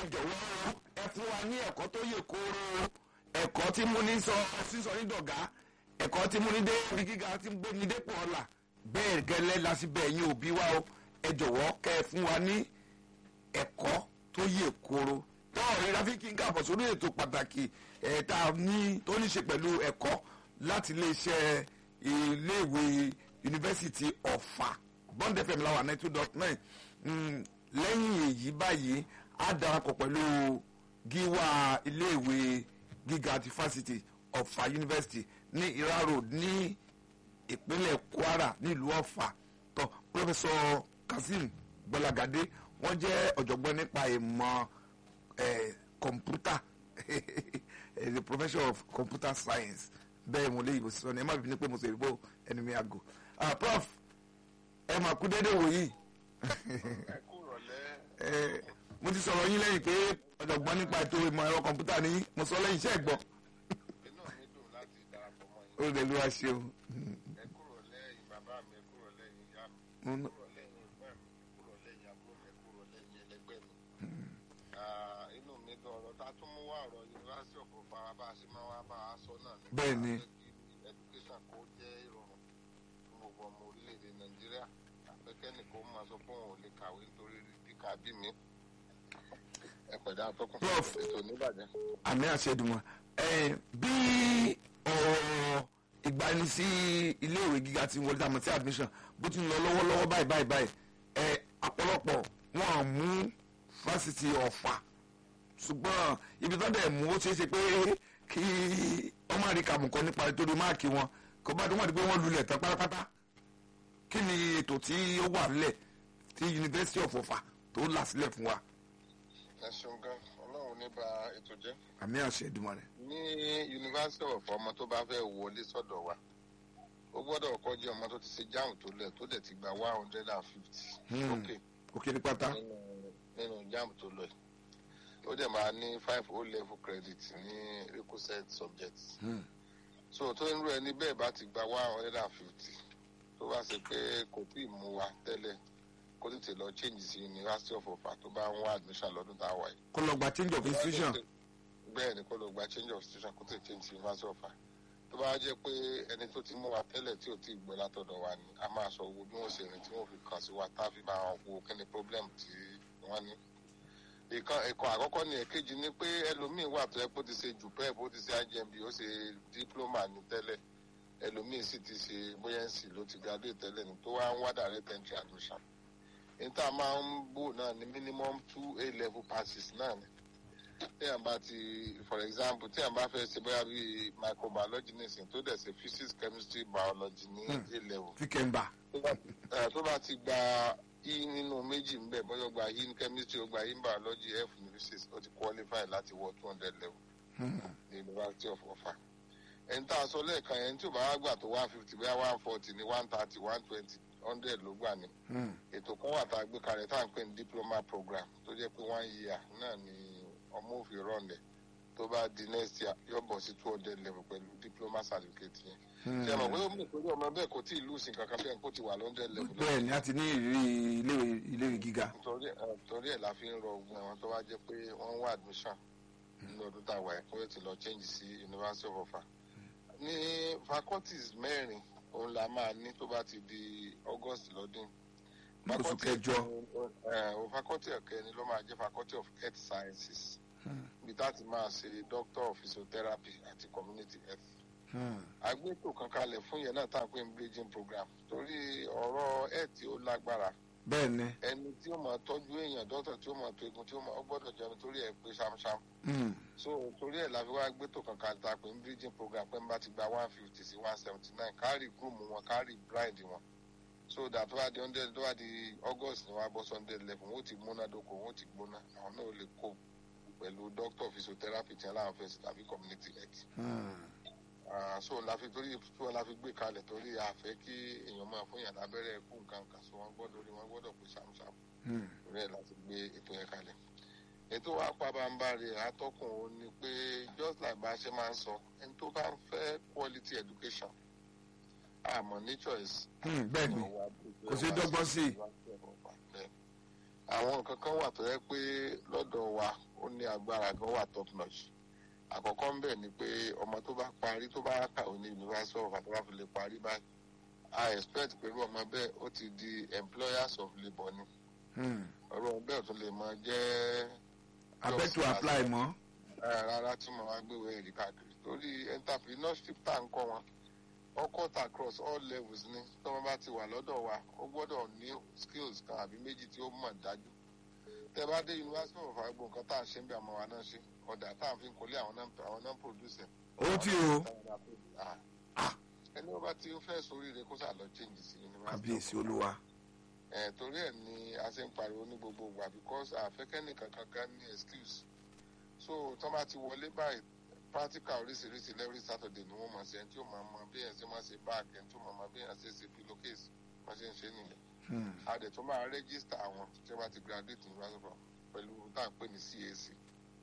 ẹ jọ̀wọ́ ẹ fún wa ní ẹ̀kọ́ tó yè kooro ẹ̀kọ́ tí mú ní sọ sísọ ní dọ̀gá ẹ̀kọ́ tí mú ní dé ibi gíga tí gbé ní dépò ọ̀la bẹ́ẹ̀ gẹ́lẹ́ lásìbẹ̀ yín òbí wa o ẹ jọ̀wọ́ kẹ́ ẹ fún wa ní ẹ̀kọ́ tó yè kooro tọ́ọ̀ rí ráfíkì ń kàbọ̀ sórí ètò pàtàkì ẹ̀ tá a ní tó ní ṣe pẹ̀lú ẹ̀kọ́ láti iléeṣẹ́ iléèwé yunifásitì ọ̀fà bond fm láwà ninety two dot nine lẹ́yìn èyí báyìí á darapọ̀ pẹ̀lú gíwá iléèwé gíga ti fásitì ọ̀fà yunifásitì ní ira road ní ìpínlẹ̀ kwara nílùú ọ̀fà tó pírọfẹsọ kazeem gbọlagadé wọ́n jẹ́ ọ̀jọ̀gbọ́n nípa ìmọ̀ kọ̀mpútà the professor of computer science bẹ́ẹ̀ mo lè yìnbó sísọ ni ẹ má bínú pé mo sọ ìbò ẹni mi àgò prof ẹ máa kú déédéé wòyí mo ti sọ̀rọ̀ yín lẹ́yìn pé ọ̀jọ̀gbọ́n nípa ètò ìmọ̀ ẹ̀rọ kọ̀mpútà ní mo sọ lẹ́yìn iṣẹ́ ẹ̀gbọ́n inú mi dùn láti darapọ̀ mọ́ ó yín lè lu aṣeun ẹ kúrò lẹ́yìn bàbá mi ẹ kúrò lẹ́yìn ìyá mi ẹ kúrò lẹ́yìn ẹ̀gbọ́n mi ẹ kúrò lẹ́yìn àbúrò mi ẹ kúrò lẹ́yìn ẹlẹgbẹ́ mi. Ah, inú mi dùn ọ̀rọ̀ tá a tún mú wá ọ̀rọ̀ yunifásitì ọ̀pọ̀ fara bá a ṣe máa wá bá a sọ náà ní Bẹ́ẹ̀ ni. education kó jẹ́ ìrọ̀rùn fún gbogbo ọmọ orílẹ̀-èdè nàìjíríà àfẹ́kẹ́ni kó máa sọ pé òun ò lè kàwé nítorí kíkà bí mi ẹ pẹ̀lú àtọ́kùn Prof. ètò oníbàjẹ́. àmì àṣẹdùmọ̀ ẹ bí ọ̀rọ̀ ìgbani sí iléèwé gíga ti wọlé àmọ́ sí admission bó ti ń lọ lọ́wọ́lọ́wọ́ báyìí báyìí báyìí ẹ ọ̀pọ̀lọpọ̀ wọn à mú fásitì ọ̀fà ṣùgbọ́n ibi tó dẹ̀ mú ó ṣeé ṣe pé kí ọmọ àríkà mú kọ́ nípa nítorí máàkì wọn kó bá dé wọ́n di pé wọ́n lulẹ̀ tán pátápátá kí ni ètò tí ó wà nílẹ̀ tí University of Ọ̀fà tó là sílẹ̀ fún wa ẹ ṣeun gan ọlọ́run ní ba ètò jẹ́. àmì àṣẹdùmọ̀ rẹ̀. ní yunifásitì ọ̀fọ̀ ọmọ tó bá fẹ́ wọlé sọ́dọ̀ wa ó gbọ́dọ̀ kọ́ jẹ́ ọmọ tó ti ṣe jáàmù tó lẹ̀ tó dẹ̀ ti gba one hundred and fifty Hmm. lókè òkè ní pátá. nínú nínú jáàmù tó lọ yìí ó dẹ̀ máa ní five o level credit ní requisite subjects Hmm. so tó ń rú ẹni bẹ́ẹ̀ bá ti gba one hundred and fifty tó bá ṣe pé kò tí ì mú wa tẹ́lẹ̀ kó tètè lọ change sí University of Ọ̀fà tó bá ń wá admission lọ́dún tá a wà yìí kó lọ gba change of institution. bẹ́ẹ̀ ni kó lọ gba change of institution kó tẹ̀ change sí University of Ọ̀fà tó bá jẹ́ pé ẹni tó ti mú wa tẹ́lẹ̀ tí ò tí ì gbọ́ látọ̀dọ̀ wa ni a máa sọ owó bí wọ́n ṣe rìn tí wọ́n fi kàn sí wa tá a fi máa wo kí ni problem tí wọ́n ní. ìkan ẹ̀kọ́ àkọ́kọ́ ni èkejì ni pé ẹlòmíín wà tó yẹ kó ti ṣe jupep ó ti ṣe IJMB ó ṣe diploma ní tẹ́lẹ̀ ẹlòmíín sì ti ṣe bóyá NC ló ti graduate tẹ́lẹ̀ ní tó wá ń wá direct entry admission níta máa ń bò náà ní minimum two A level passes náà ni téèyàn bá ti for example téèyàn bá fẹ́ ṣe bóyá bíi microbiology nìsín tó dẹ̀ ṣe physics chemistry biology ní Hmm. A level tí kẹ́ńbà. tó bá eh, tó bá ti gba e nínú méjì ń bẹ̀ bóyá ó gba e ní chemistry ó gba e ní biology f ní physics ó ti qualify láti wọ two hundred level ní University of Ọ̀fà ẹni tá a sọ lẹ́ẹ̀kan yẹn tí ò bá wá gbà tó one fifty bóyá one forty ní one thirty one twenty hundred ló gbà ní ètò kan wà tá a gbé kalẹ̀ tá à ń pè ní diploma program tó jẹ́ pé one year náà ni ọmọ òfin rọ̀lẹ̀ tó bá di next year yóò bọ̀ sí two hundred level pẹ̀lú diploma certificate yẹn. ṣé ẹ mọ̀ pé ó mú ìpínlẹ̀ ọmọ bẹ́ẹ̀ kò tí ì lùsìn kankan bẹ́ẹ̀ kó ti wà lọ́ndẹ̀ level lọ́wọ́. bẹ́ẹ̀ ni a ti ní ìrírí iléèwé iléèwé gíga. nítorí ẹ̀ nítorí ẹ̀ la fi ń rọ ogun ẹ̀wọ̀n tó wá jẹ́ pé wọ́n ń wá admission nínú ọdún tá a wà ẹ̀ kó ti lọ change sí University of Ọ̀fà. ní faculties mẹ́rin òun la máa ní tó bá ti di August lọ́dún oṣù kẹjọ. ẹ faculty ẹ̀kẹ́ni ló máa jẹ́ faculty of health sciences ibi tá a ti máa ṣe doctor of physiotherapy àti community health. agbétò kan kalẹ̀ fún yẹn náà tá à ń pè ní bridging program torí ọ̀rọ̀ health tí ó lágbára bẹ́ẹ̀ ni. ẹni tí ó máa tọ́jú èèyàn dọ́tọ̀ tí ó máa tó egun tí ó máa ó gbọ́dọ̀ jẹun torí ẹ̀ pé ṣamṣam Hmm. so torí ẹ̀ la fi wá gbétò kan kalẹ̀ tá a pè ní bridging program pé n bá ti gba one fifty sí one seventy nine káàrí groom wọn káàrí blind wọn so that tó bá di hundred tó bá di august ni wọn á bọ́ sí hundred level wọn ó ti múná dóko wọn ó ti gbóná àwọn náà ó lè kó pẹ̀lú doctor physiotherapy tí wọn láwọn fẹ́ sí tàbí community health Hmm. Ah, so la fi torí tí wọn la fi gbé kalẹ̀ torí àfẹ́ kí èèyàn máa fún yàn lábẹ́rẹ́ kú nǹkan kan so wọn gbọ́dọ̀ rí wọn gbọ́dọ̀ pé ṣàmùṣàmù Hmm. torí ẹ̀ láti gbé ètò yẹn kalẹ̀ ètò wa pabambarì atọ́kùn ó ní pé just like bá a ṣe máa ń sọ ẹni tó bá ń fẹ́ quality education àmọ́ ní choice Hmm. bẹ́ẹ̀ ni. Kò sí dọ́gbọ́n sí i. àwọn nǹkan kan wà tó yẹ pé lọ́dọ̀ wa agbára gan wà top notch àkọ́kọ́ ń bẹ̀ ni pé ọmọ tó bá parí tó bá kàwé ní university of àtàwọn fi lè parí báyìí i expect pé irú ọmọ bẹ́ẹ̀ ó ti di employers of labour ni Hmm. ọ̀rọ̀ bẹ́ẹ̀ tún lè máa jẹ́ abẹ́tù apply mọ́. Eh, rárá tí mo wá gbéwèé ẹ̀rí káàkiri torí entrepreneurship tá à ń kọ́ wọn all cut across all levels ni tọ́mọ bá ti wà lọ́dọ̀ wa ó gbọ́dọ̀ ní skills kan àbí méjì tí ó mọ̀ dájú tẹ bá dé university of agbo nǹkan tá à ń ṣe ń bẹ àmọ́ wa náà ṣe ọ̀dà tá à ń fi kọ́lé àwọn náà àwọn náà produce ẹ̀. ó tí o Ah. Ah. ẹni wọ́n bá ti ń fẹ́ sóríire kó sà lọ change sí university kábíyèsí olúwa. ẹ torí ẹ ni a ṣe ń pariwo ní gbogbo ìgbà because àfẹ́kẹ́nì kankan kan ní excuse so tó bá ti wọlé báyìí practical oríṣiríṣi lẹ́rí saturday ni wọ́n máa ṣe ẹni tí ó máa mọ bí èèyàn ṣe máa ṣe báàgì ẹni tí ó máa mọ bí èèyàn ṣe ṣe pillowcase wọ́n ṣe ń ṣe nìyẹn Hmm. a dẹ̀ tó máa register àwọn tí wọ́n bá ti graduate ní wàásù pẹ̀lú tá à ń pè ní cac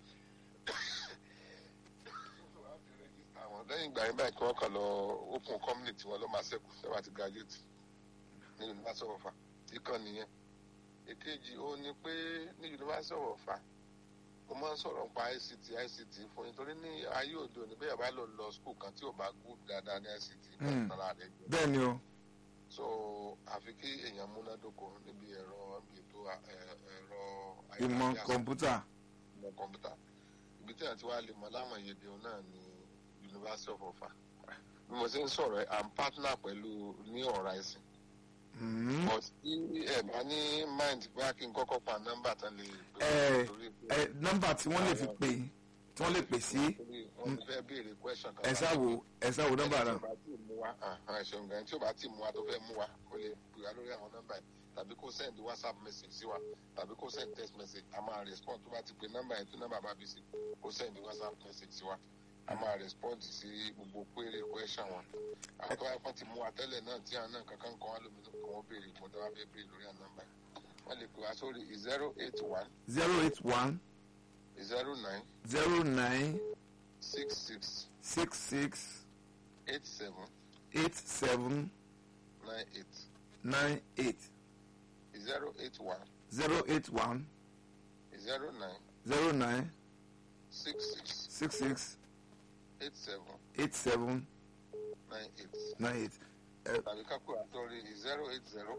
àwọn lẹ́yìn ìgbà yẹn báyìí kí wọ́n kàn lọ open company tí wọ́n lọ́ máa ṣẹ́kù tí wọ́n bá ti graduate ní university of ọ̀fà ìkan nìyẹn èkejì ó ní pé ní university of ọ̀fà mo máa ń sọ̀rọ̀ nípa ict ict fún yín torí ní ayé òde òní bẹ́ẹ̀ bá lọ lọ school kan tí ò bá good dáadáa ní ict Hmm. kan rẹ̀ jẹ́ bẹ́ẹ̀ ni o. so àfi kí èèyàn múnádóko níbi ẹ̀rọ níbi ètò ẹ- ẹ̀rọ ìmọ̀ ayélujára, kọ̀ǹpútà. ìmọ̀ kọ̀ǹpútà ibi tí àti wàá lè mọ láwọn ìyèdè òun náà ní university of ọ̀fà bí mo ṣe ń sọ̀rọ̀ ẹ̀ à ń partner pẹ̀lú ní ọ̀rá ẹ̀sìn Hmm. but tí ẹ bá ní mind bóyá kí n kọ́kọ́ pa nọ́mbà tán lè pè Ẹ, torí pé ẹ nọ́mbà tí wọ́n lè fi pè tí wọ́n lè pè sí torí wọ́n ti fẹ́ béèrè question kan ẹ ṣáàwò ẹ ṣáàwò nọ́mbà náà. tí o bá tí mú wa ẹ ṣeun gan tí o bá tí mú wa tó fẹ́ mú wa o lè pè wá lórí àwọn nọ́mbà yìí tàbí kó send whatsapp message sí wa tàbí kó send text message a máa respond tó bá ti pe nọ́mbà yìí tó nọ́mbà bá bí sí kó send whatsapp message sí wa a máa respond sí gbogbo query question wọn àwọn tó wáyé fún ti mú wa tẹ́lẹ̀ náà tí àwọn náà kankan kan wá lómi tó kàn wọ́n béèrè fún tó wá fẹ́ béèrè lórí àwọn nọ́mbà yìí wọ́n lè pè wá sórí zero eight one zero eight one zero nine zero nine six six six six eight seven eight seven nine eight nine eight zero eight one zero eight one zero nine zero nine six six six six eight seven eight seven nine eight nine eight tàbí kápò àtọ́rí zero eight zero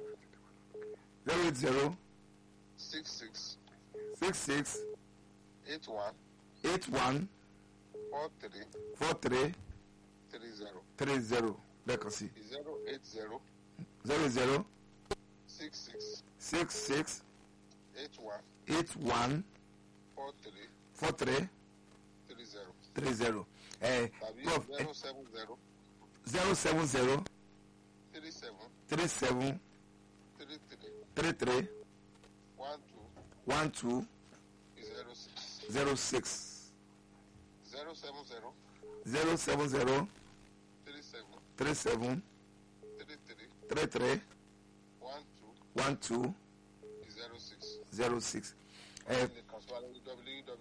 zero eight zero six six six six eight one eight one four three four three three zero three zero lẹ́ẹ̀kan sí zero eight zero zero zero six six six six eight one eight one four three four three three zero three zero ẹ tàbí prof zero seven zero zero seven zero three seven three seven three three three three one two one two zero six zero six zero seven zero zero seven zero three seven three seven three three three three one two one two zero six. zero six ẹ Ẹ lè kàn sí wa lórí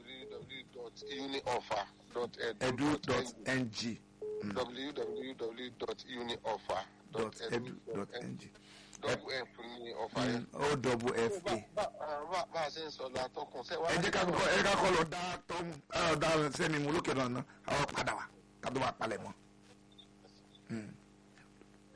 www.unioffer.edu.ng edu dot ng www.unioffer.edu.ng dot edu dot ng double f ní ọ̀fà yẹn. o double f a. Bá- bá bá a ṣe ń sọ lọ atọ́kùn sẹ́ wá. ẹ jẹ́ ká kọ́kọ́ ẹ jẹ́ ká kọ́ lọ dá tọ́ ẹ lọ dá sẹ́mi mú lókè náà ná àwọn padà wá ká tó bá palẹ̀ mọ́.